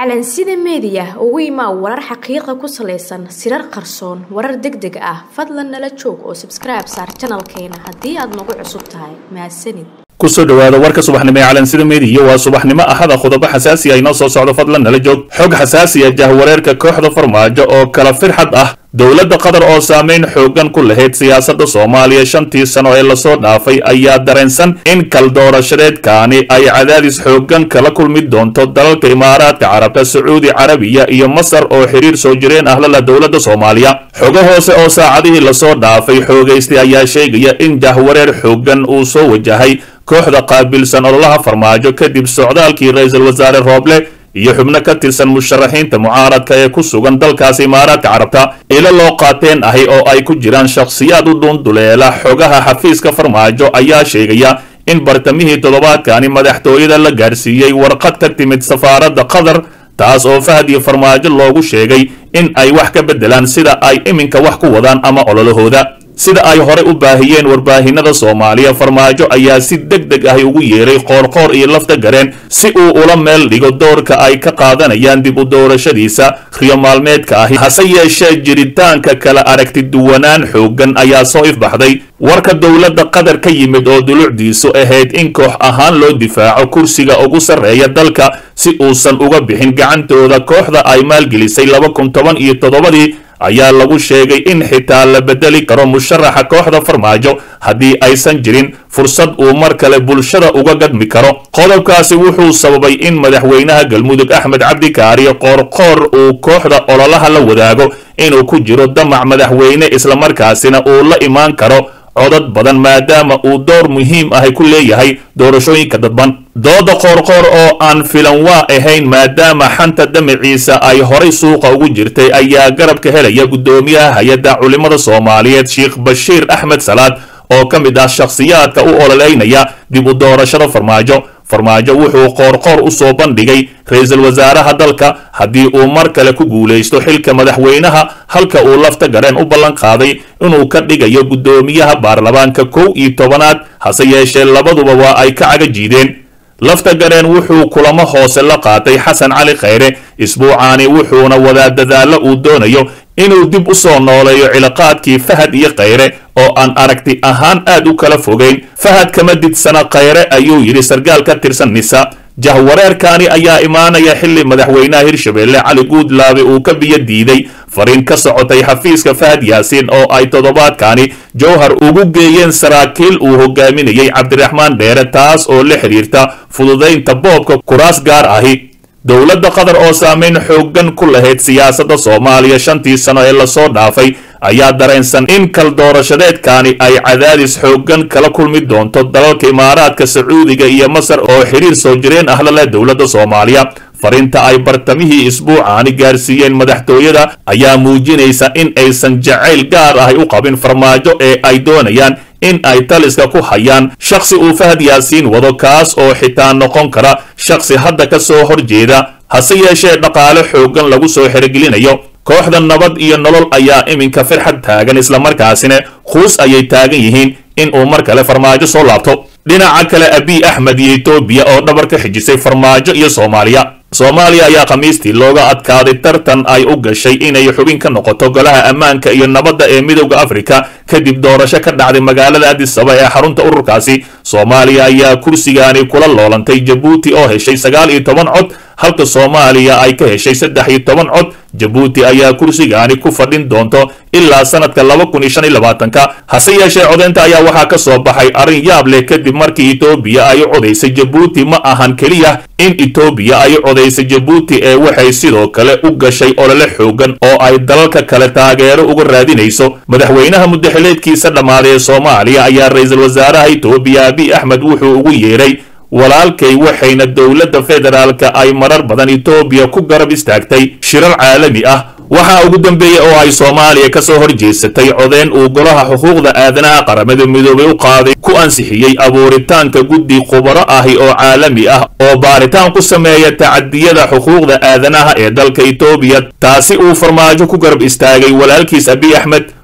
calansida meediya ugu imaa warar xaqiiqa ku salaysan sirar qarsoon warar deg deg ah fadlan nala joog oo sabskribe saar janalkeena haddii aad nagu cusub tahay mahadsanid kusoo dhawaada warka subaxnimo ee calansida meediya waa subaxnimo ahada qodobo xasaasi ah inoo soo socdo fadlan nala joog xog xasaasi ah jahwareerka kooxda farmaajo oo kala firxad ah dowladda qatar oo saameyn xoogan ku lahayd siyaasadda soomaaliya shantii sano ee lasoo dhaafay ayaa dareensan in kaldoorashadeedkaani ay cadaadis xoogan kala kulmi doonto dalalka imaaraadka carabta sacuudi carabiya iyo masar oo xiriir soo jireen ah lala dowladda soomaaliya xogo hoose oo saacadihii lasoo dhaafay xoogaystay ayaa sheegaya in jahwareer xoogan uu soo wajahay kooxda qaabilsan ololaha farmaajo kadib socdaalkii ra-iisul wasaare rooble iyo xubno ka tirsan musharaxiinta mucaaradka ee ku sugan dalkaasi imaaraadka carabta ilo loo qaateen ahi oo ay ku jiraan shakhsiyaad u dhuunduleela xogaha xafiiska farmaajo ayaa sheegaya in bartamihii toddobaadkani madaxtooyada la gaarsiiyey warqad ka timid safaaradda qatar taas oo fahad iyo farmaajo loogu sheegay in ay wax ka beddelaan sida ay iminka wax ku wadaan ama ololahooda sida ay horey u baahiyeen warbaahinada soomaaliya farmaajo ayaa si deg deg ahi ugu yeeray qoorqoor iyo lafta gareen si uu ula meel dhigo doorka ay ka qaadanayaan dib u doorashadiisa riyo maalmeedka ahi hase yeeshee jiritaanka kala aragti duwanaan xoogan ayaa soo ifbaxday warka dowladda qatar ka yimid oo dulucdiisu ahayd in koox ahaan loo difaaco kursiga ugu sarreeya dalka si uusan uga bixin gacantooda kooxda ay maalgelisay laba kun toban iyo toddobadii ayaa lagu sheegay in xitaa la bedeli karo musharaxa kooxda farmaajo haddii aysan jirin fursad uu mar kale bulshada uga gadmi karo qodobkaasi wuxuu sababay in madaxweynaha galmudug axmed cabdikaariyo qoorqoor uu kooxda ololaha la wadaago inuu ku jiro damac madaxweyne islamarkaasina uu la imaan karo codad badan maadaama uu door muhiim ahi ku leeyahay doorashooyinka dadban dooda qoorqoor oo aan filan waa ahayn maadaama xanta damaciisa ay horay suuqa ugu jirtay ayaa garabka helaya guddoomiyaha hay-adda culimmada soomaaliyeed sheekh bashiir axmed salaad oo ka mid ah shakhsiyaadka u ololeynaya dib u doorashada farmaajo farmaajo wuxuu qoorqoor u soo bandhigay ra-iisul wasaaraha dalka haddii uu mar kale ku guulaysto xilka madaxweynaha halka uu lafta gareen u ballan qaaday inuu ka dhigayo guddoomiyaha baarlamaanka kow iyo tobanaad hase yeeshee labaduba waa ay ka caga jiideen lafta gareen wuxuu kulamo hoose la qaatay xasan cali khayre isbuucaani wuxuuna wadaa dadaallo uu doonayo inuu dib u soo nooleeyo cilaaqaadkii fahad iyo khayre oo aan aragti ahaan aad u kala fogayn fahad kama didsana khayre ayuu yidhi sarkaal ka tirsan nisa jahwareerkaani ayaa imaanaya xilli madaxweynaha hirshabelle cali guudlaabe uu ka biyo diiday fariin ka socotay xafiiska fahad yaasiin oo ay toddobaadkaani jowhar ugu geeyeen saraakiil uu hogaaminayey cabdiraxmaan dheere taas oo la xidhiirta fududaynta boobka kuraas gaar ahi dowladda qatar oo saameyn xoogan ku lahayd siyaasadda soomaaliya shantii sano ee lasoo dhaafay ayaa dareensan in kaldoorashadeedkaani ay cadaadis xoogan kala kulmi doonto dalalka imaaraadka sacuudiga iyo masar oo xiriir soo jireen ah laleh dowladda soomaaliya fariinta ay bartamihii isbuucaani gaarsiiyeen madaxtooyada ayaa muujinaysa in aysan jacayl gaar ahi u qabin farmaajo ee ay doonayaan in ay taliska ku hayaan shakhsi uu fahad yaasiin wado kaas oo xitaa noqon kara shakhsi hadda ka soo horjeeda hase yeeshee dhaqaale xoogan lagu soo xerogelinayo kooxda nabad iyo nolol ayaa iminka firxad taagan islamarkaasina quus ayay taagan yihiin in uu mar kale farmaajo soo laabto dhinaca kale abiy axmed iyo etoobiya oo dhabar ka xijisay farmaajo iyo soomaaliya soomaaliya ayaa khamiistii looga adkaaday tartan ay u gashay inay xubin ka noqoto golaha ammaanka iyo nabadda ee midowda afrika kadib doorasho ka dhacday magaalada adisaba ee xarunta ururkaasi soomaaliya ayaa kursigaani kula loolantay jabuuti oo heshay sagaal iyo toban cod halka soomaaliya ay ka heshay saddex iyo toban cod jabuuti ayaa kursigaani ku fadhin doonto ilaa sanadka laba kun iyo shan iyo labaatanka hase yeeshee codeynta ayaa waxaa ka soo baxay arrin yaab leh kadib markii etoobiya ay u codaysay jabuuti ma ahan keliya in etoobiya ay u codaysay jabuuti ee waxay sidoo kale u gashay olole xoogan oo ay dalalka kale taageero uga raadinayso madaxweynaha muddaxileedkiisa dhammaaday ee soomaaliya ayaa ra-iisul wasaaraha etoobiya abiy axmed wuxuu ugu yeeray walaalkay waxayna dowladda federaalka ay marar badan etoobiya ku garab istaagtay shirar caalami ah waxaa ugu dambeeyey oo ay soomaaliya ka soo horjeesatay codeyn uu golaha xuquuqda aadanaha qaramada midoobay u qaaday ku ansixiyey abuuritaanka guddi khubaro ahi oo caalami ah oo baaritaan ku sameeya tacadiyada xuquuqda aadanaha ee dalka etoobiya taasi uu farmaajo ku garab istaagay walaalkiis abiy axmed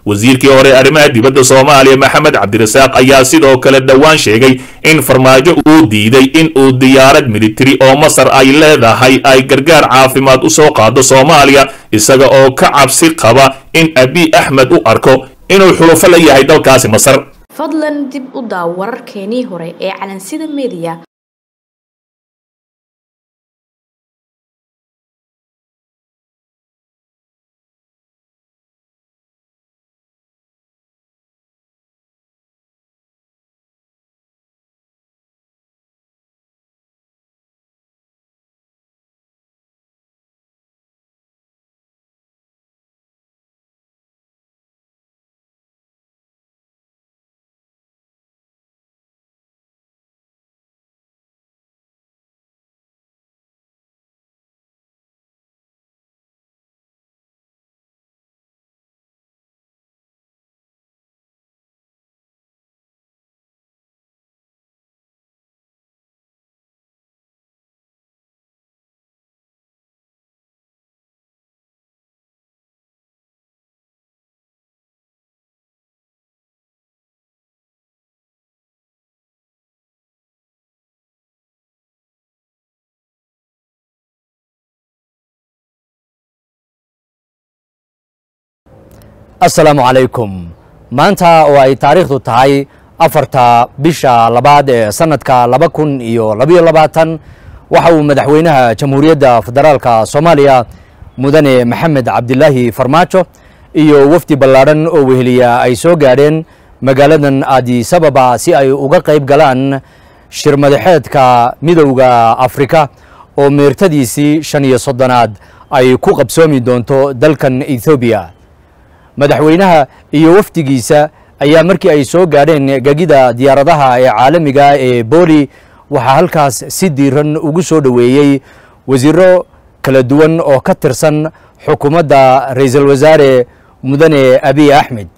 wasiirkii hore arrimaha dibadda soomaaliya maxamed cabdirasaaq ayaa sidoo kale dhowaan sheegay in farmaajo uu diiday in uu diyaarad militari oo masar ay leedahay ay gargaar caafimaad u soo qaado soomaaliya isaga oo ka cabsi qaba in abiy axmed u arko inuu xulufo la yahay dalkaasi masar fadlan dib u daaw wararkeenii hore ee calansida mediya asalaamu calaykum maanta oo ay taariikhdu tahay afarta bisha labaad ee sanadka laba kun iyo labayo labaatan waxa uu madaxweynaha jamhuuriyadda federaalka soomaaliya mudane maxamed cabdilaahi farmaajo iyo wafdi ballaadhan oo weheliya ay soo gaadheen magaaladan adisababa si ay uga qayb galaan shir madaxeedka midowda afrika oo meertadiisii shan iyo soddonaad ay ku qabsoomi doonto dalkan ethoobiya madaxweynaha iyo wafdigiisa ayaa markii ay soo gaadheen gegida diyaaradaha ee caalamiga ee booli waxaa halkaas si diiran ugu soo dhoweeyey wasiiro kala duwan oo ka tirsan xukuumadda ra-iisul wasaare mudane abiy axmed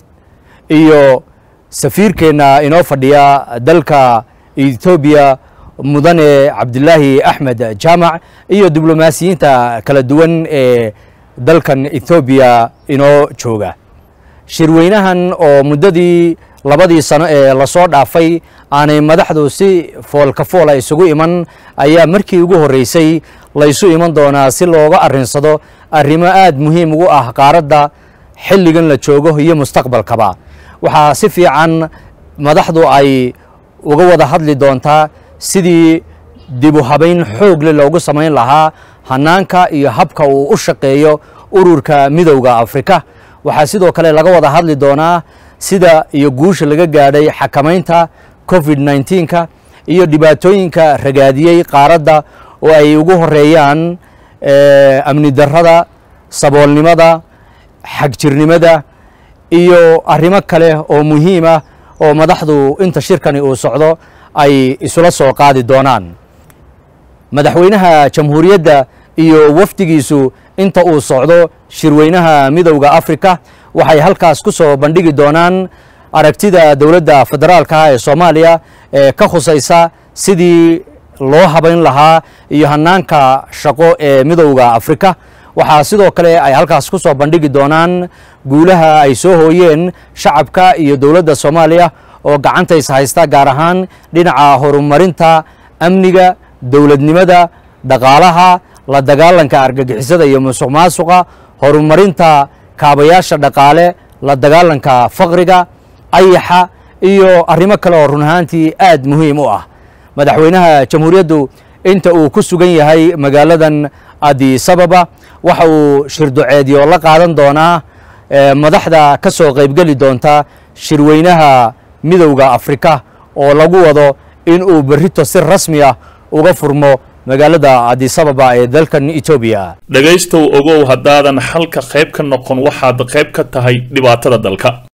iyo safiirkeenna inoo fadhiya dalka ethoobiya mudane cabdilaahi axmed jaamac iyo diblomaasiyiinta kala duwan ee dalkan ethoobiya inoo jooga shirweynahan oo muddadii labadii sano ee lasoo dhaafay aanay madaxdu si foolka foola isugu iman ayaa markii ugu horreysay laysu iman doonaa si looga arrinsado arrimo aad muhiim ugu ah qaaradda xilligan la joogo iyo mustaqbalkaba waxaa si fiican madaxdu ay uga wada hadli doontaa sidii dibu habayn xoogle loogu samayn lahaa hanaanka iyo habka uu u shaqeeyo ururka midowda afrika waxaa sidoo kale laga wada hadli doonaa sida iyo guusha laga gaadhay xakamaynta covid nneteen-ka iyo dhibaatooyinka ragaadiyey qaaradda oo ay ugu horeeyaan amni darrada saboolnimada xagjirnimada iyo arrimo kale oo muhiim ah oo madaxdu inta shirkani uu socdo ay isula soo qaadi doonaan madaxweynaha jamhuuriyadda iyo wafdigiisu inta uu socdo shirweynaha midowda afrika waxay halkaas ku soo bandhigi doonaan aragtida dowladda federaalka ee soomaaliya ee ka khusaysa sidii loo habayn lahaa iyo hanaanka shaqo ee midowda afrika waxaa sidoo kale ay halkaas ku soo bandhigi doonaan guulaha ay soo hooyeen shacabka iyo dowladda soomaaliya oo gacantays haysta gaar ahaan dhinaca horumarinta amniga dowladnimada dhaqaalaha la dagaalanka argagixisada iyo musuq maasuqa horumarinta kaabayaasha dhaqaale la dagaalanka faqriga ayaxa iyo arrimo kale oo run ahaantii aad muhiim u ah madaxweynaha jamhuuriyaddu inta uu ku sugan yahay magaaladan adisababa waxa uu shirduceedyo la qaadan doonaa madaxda ka soo qaybgeli doonta shirweynaha midowda afrika oo lagu wado in uu berrito si rasmi ah uga furmo magaalada adisababa ee dalkan etoobiya dhegaystow ogow haddaadan xalka qayb ka noqon waxaad qayb ka tahay dhibaatada dalka